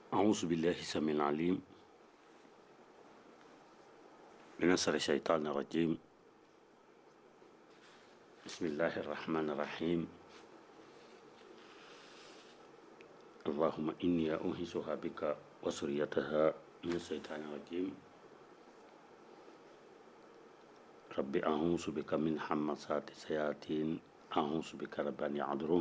أعوذ بالله السميع العليم من شر الشيطان الرجيم بسم الله الرحمن الرحيم اللهم إني أنهزها بك وسريتها من الشيطان الرجيم رب أعوذ بك من حمسات الشياطين أعوذ بك رب أن يحضرون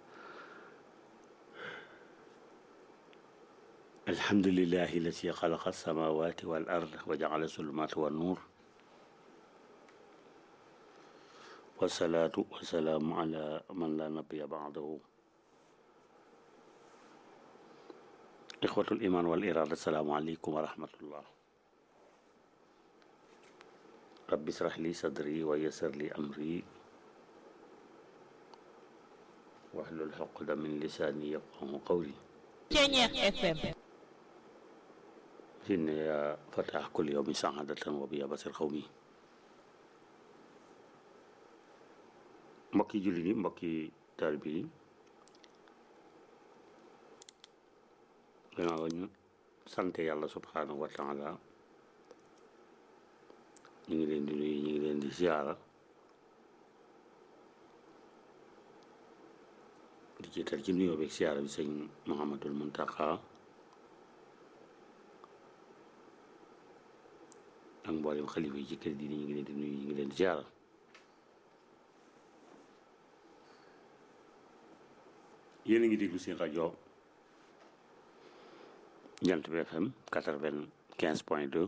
الحمد لله الذي خلق السماوات والأرض وجعل الظلمات والنور والصلاة والسلام على من لا نبي بعده إخوة الإيمان والإرادة السلام عليكم ورحمة الله رب اشرح لي صدري ويسر لي أمري واحلل عقدة من لساني يفقه قولي Ceñeex FM إن يا فتح كل يوم سعادة وبيا بصير قومي mbokki jullit yi mbokki taalibe yi gannaaw ñu sant yàlla subhanahu wa taala ñu ngi leen di nuyu ñu ngi leen di ziara di jiital ci nuyoo beeg ziara bi sëñ Muhammadul Muntaqa ak mboolem xalifa yi ci kër diine ñu ngi leen di nuyu ñu ngi leen di ziara yéen a ngi déglu seen rajo Jant bi FM quatre-vingt-quinze point deux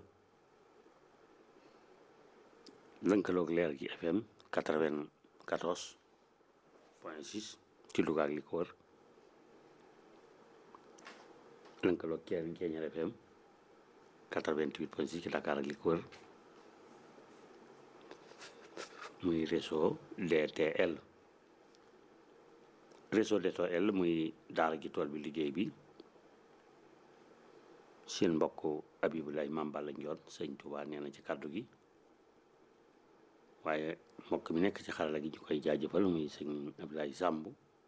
lënkaloog leer gi FM quatre-vingt-quatorze point six ci Louga ak li ko wër lënkaloog Keen Keñar FM quatre-vingt-huit point six ci Dakar ak li ko wër muy réseau DTL réseau DTL muy daara ji tool bi liggéey bi seen mbokk Abibulaay Maam Balla Njoon sëñ Tuubaa nee na ci kàddu gi waaye mbokk mi nekk ci xarala gi ñu koy jaajëfal muy sëñ Abdoulaye Samb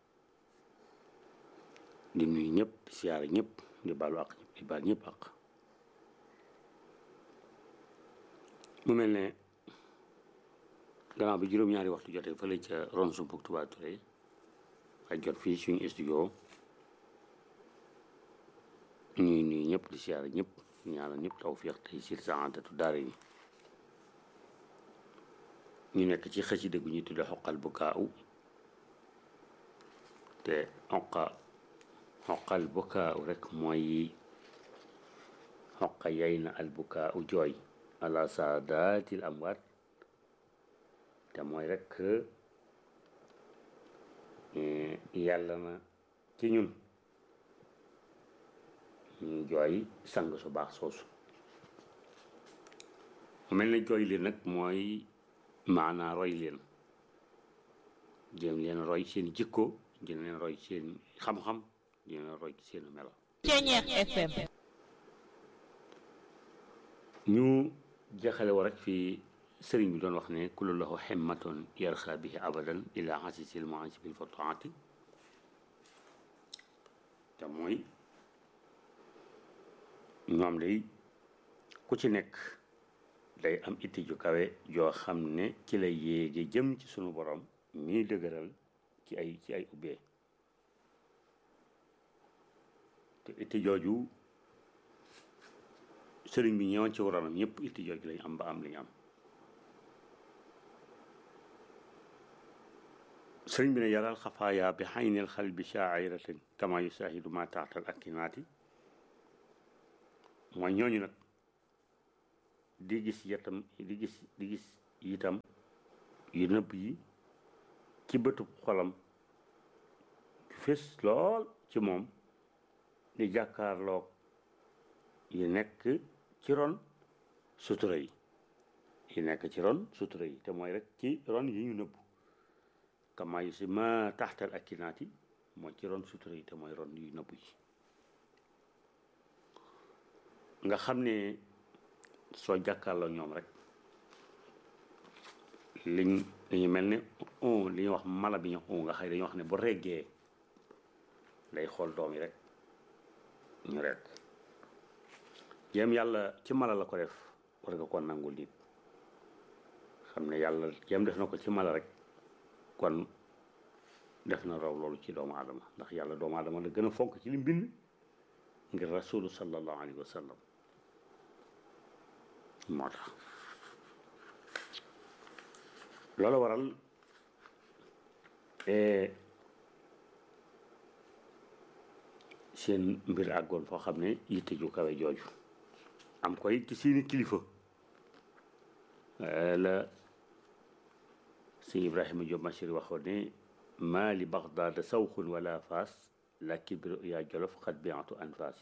di nuyu ñëpp di siyaare ñëpp di baalu àq ñëpp di baal ñëpp àq mu mel ne gannaaw bi juróom-ñaari waxtu jotee fële ca ron sumpuk Touba Touré ak jot fii suñu studio ñuy nuyu ñëpp di siyaare ñëpp ñaanal ñëpp tawfiq tey sir saadatu daara yi ñu nekk ci xasida gu ñu tudde xoqal bu kaaw te xoqa xoqal bu kaaw rek mooy xoqa yay na al bu kaaw jooy ala saadatil amwaat te mooy rek yàlla na ci ñun ñu jooy sang su baax soosu mel na jooy leen nag mooy maanaa roy leen jéem leen roy seen jikko jéem leen roy seen xam-xam jéem leen roy seen melo Ceñeex FM ñu jeexale wa rek fii sëriñ bi doon wax ne kullu lahu himmatoon yarxa bihi abadan ila xasisil moansi bil fotoati te mooy ñoom day ku ci nekk day am itti ju kawe joo xam ne ci la yéege jëm ci sunu borom mii dëgëral ci ay ci ay ubbee te itti jooju sëriñ bi ñëwoon ci waroonam ñëpp itti jooju lañu am ba am li ñu am sëriñ bi ne yaral xafaaya bi xaynil xal bi shaairatin kama yusaahidu ma taatal ak kinaati mooy ñooñu nag di gis yetam di gis di gis itam yu nëbb yi ci bëtub xolam fés lool ci moom di jàkkaarloog yi nekk ci ron sutura yi yi nekk ci ron sutura yi te mooy rek ci ron yi ñu nëbb kama yu si ma taxtal ak kinaati mooy ci ron sutura yi te mooy ron yu nëbb yi nga xam ne soo jàkkaarloo ñoom rek liñ dañu mel ne on li ñuy wax mala bi ñu on nga xëy dañuy wax ne bu reggee day xool doom yi rek ñu rek jéem yàlla ci mala la ko def war nga ko nangul nit xam ne yàlla jéem def na ko ci mala rek kon def na raw loolu ci doomu aadama ndax yàlla doomu aadama la gën a fonk ci li mbind ngir rasulu sallallahu alayhi wa sallam moo tax loolu waral seen mbir àggoon foo xam ne yitte ju kawe jooju am koy ci seeni kilifa la si Ibrahima Diop Machir waxoon ne maa li Bagdaad sawxun wala faas lakin bi yaa jolof xat biatu anfaas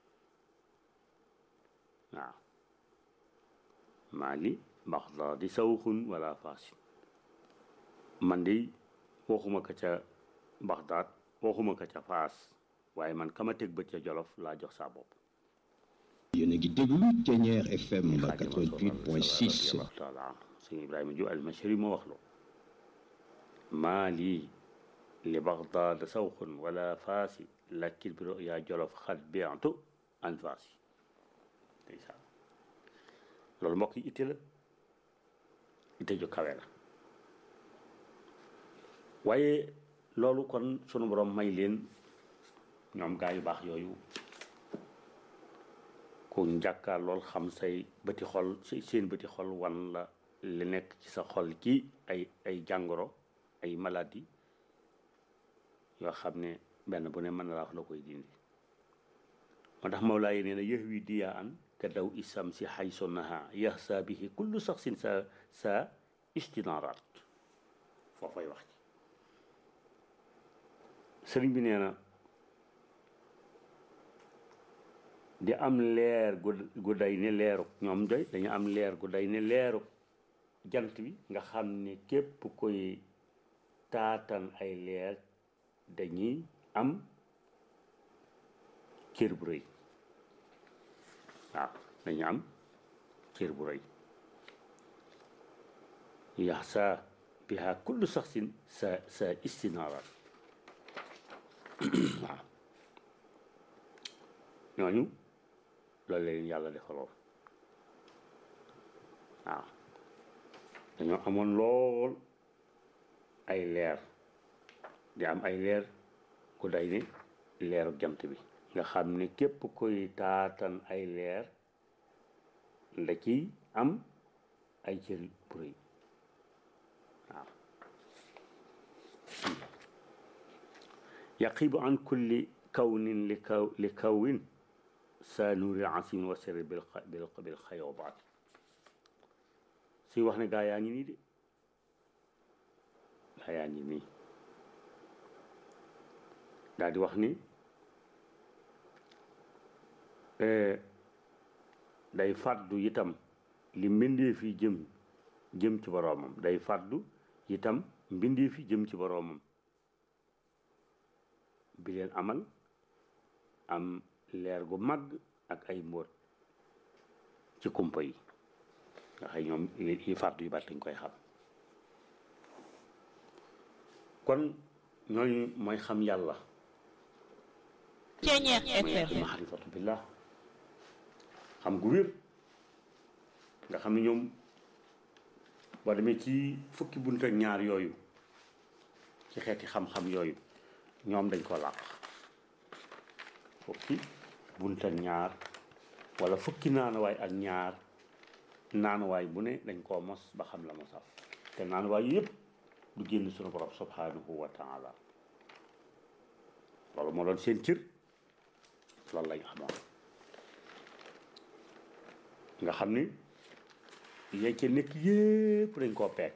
waaw maa li Bagdaad sawxun wala faas man de waxuma ka ca Bagdaad waxuma ka ca faas waaye man kama teg bët ca jolof laa jox saa bopp yéen a ngi déglu Thiéniere FM 88.6 taala sëñ Ibrahima Diop al-Machri moo wax loo maa lii li Bagdaad sawxun wala faasi lakin bi yaa jolof xat biatu an faasi ndeysaan loolu mbokk yi itte la itte ju kawe la waaye loolu kon sunu borom may leen ñoom gaa yu baax yooyu ku njàkkaar lool xam say bëti xol seen bëti xol wan la li nekk ci sa xol ci ay ay jàngoro ay maladie yoo xam ne benn bu ne mën na la wax la koy dindi moo tax Mawlaa yi nee na yëx wi diyaa an ka daw isam si xay sonnaha yax saa bihi kullu sax sin sa sa istinaaraat foofay wax ci sëriñ bi nee na di am leer gu gu day ne leeru ñoom doy dañu am leer gu day ne leeru jant bi nga xam ne képp koy taatan ay leer dañuy am cër bu rëy waaw dañu am cër bu rëy yax sa biha kullu saxsin sa sa istinaaraat waaw ñooñu loolu leen yàlla defaloon waaw dañoo amoon lool ay leer di am ay leer ku day ne leeru jant bi nga xam ne képp koy taatan ay leer nda ciy am ay cër bu rëy waaw yaqibu an kulli kawnin li kaw li kawin sa nuuri asim wa sirri bil bil bil xayoobaat suy wax ne gaa yaa ngi nii de gaa yaa ngi nii daal di wax ni day fàddu itam li mbindee fi jëm jëm ci boroomam day fàddu itam mbindee fi jëm ci boroomam bi leen amal am leer gu màgg ak ay mbóot ci kumpa yi nga xëy ñoom yi fàddu yu bari lañ koy xam kon ñooñu mooy xam yàlla Thiéniere mooy FM maarifatu billah xam gu wér nga xam ne ñoom boo demee ci fukki bunt ak ñaar yooyu ci xeeti xam-xam yooyu ñoom dañ ko làq fukki bunt ak ñaar wala fukki naanuwaay ak ñaar naanuwaay bu ne dañ koo mos ba xam la mosaf te naanuwaay yëpp du génn sunu borom subhanahu wa taala loolu moo doon seen cër loolu lañ xamoon nga xam ni yee ca nekk yépp dañ koo peeg